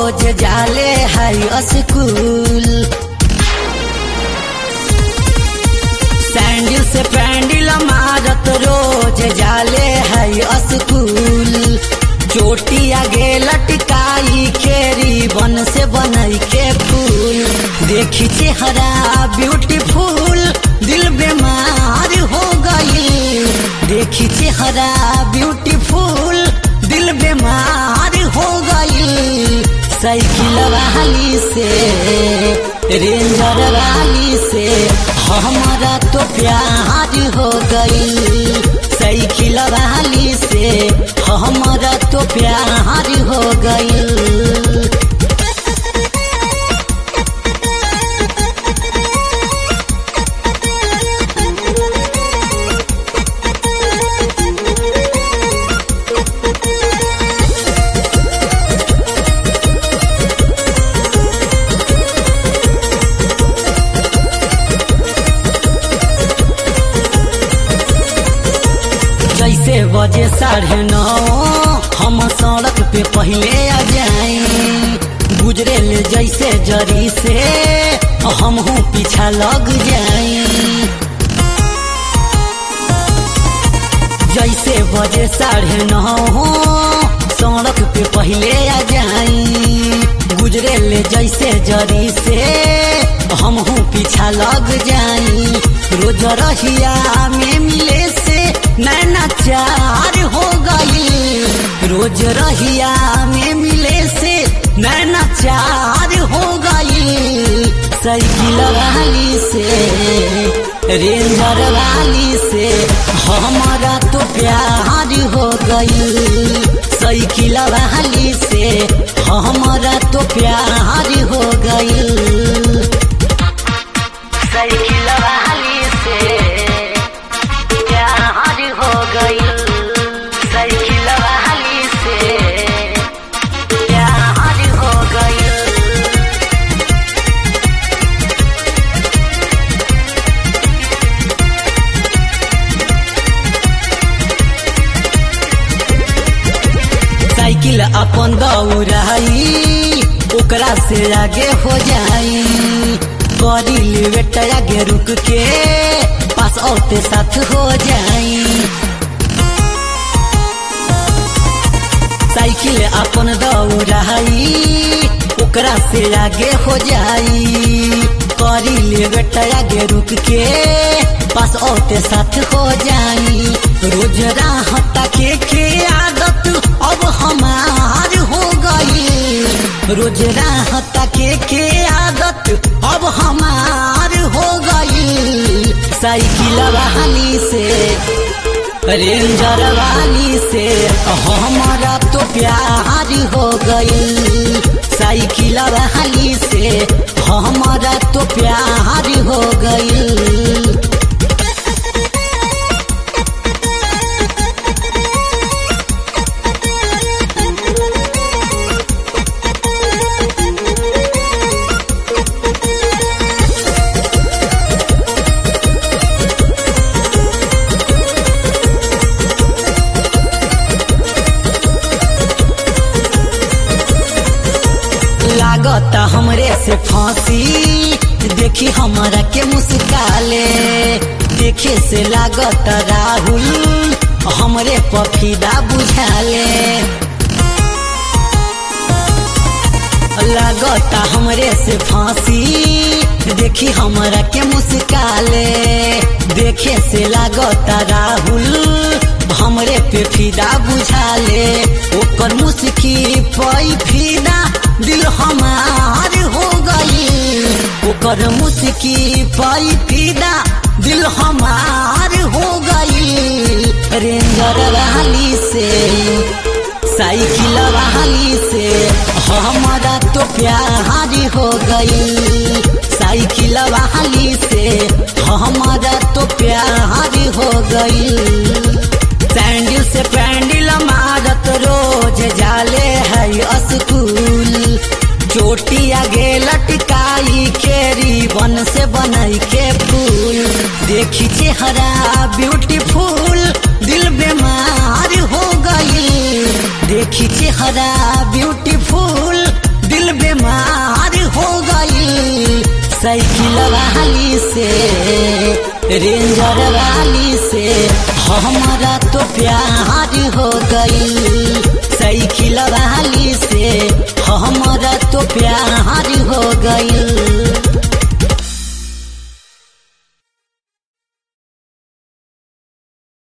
रोज जाले है school sandal से पैंडल मारत रोज जाले है स्कूल चोटी आगे लटकाई खेरी बन से बनई के फूल देखी चेहरा ब्यूटीफुल दिल बीमार हो गई देखी चेहरा ब्यूटीफुल दिल बीमार हो गई साइकिल वाली से रेंजर वाली से हमारा तो प्यार हो गई साइकिल वाली से हमारा तो प्यार हो गई जैसे बजे साढ़े नौ हम सड़क पे पहले आ जाए गुजरे ले जैसे जरी से हम हूँ पीछा लग जाए जैसे बजे साढ़े नौ सड़क पे पहले आ जाए गुजरे ले जैसे जरी से हम हूँ पीछा लग जाई रोज रहिया में मिले से नैना चार हो गई रोज रहिया में मिले से नैना चार हो गई साइकिल वाली से रेंजर वाली से हमारा तो प्यार हो गई साइकिल वाली से हमारा तो प्यार हो गई साइकिल वाली से प्यार हो गई साइकिल वाली से प्यार हो गई साइकिल अपन दौड़ाई ओकरा से आगे हो जाई करी लेवेट आगे रुक के पास औते साथ हो जाई साइकिल अपन दौड़ाई ओकरा से आगे हो जाई करी लेवेट आगे रुक के पास औते साथ हो जाई रोज राह ताके के आदत अब हमार हो गई रोज राह ताके के आदत अब हमार हो गई साइकिल वाली से रेंजर वाली से हमारा तो प्यार हो गई साइकिल वाली से हमारा तो प्यार हो गई लागता हमरे से फांसी देखी हमारा के मुस्काले देखे से लागता राहुल हमरे पफीदा बुझाले लागता हमरे से फांसी देखी हमारा के मुस्काले देखे से लागता राहुल हमरे पे फिदा बुझाले ओकर मुस्की पई फिदा दिल हमार हो गई ओकर मुस्की पई फिदा दिल हमार हो गई रेंजर वाली से साइकिल वाली से हमारा तो प्यार हो गई साइकिल वाली से हमारा तो प्यार हो गई सैंडल से पैंडल मारत रोज जाले है स्कूल चोटी आगे लटकाई खेरी बन से बनई के फूल देखी चेहरा ब्यूटीफुल दिल बीमार हो गई देखी चेहरा ब्यूटीफुल दिल दिल बीमार हो गई साइकिल वाली से रेंजर वाली से हमारा तो प्यार हो गई साइकिल वाली से हमारा तो प्यार हो गई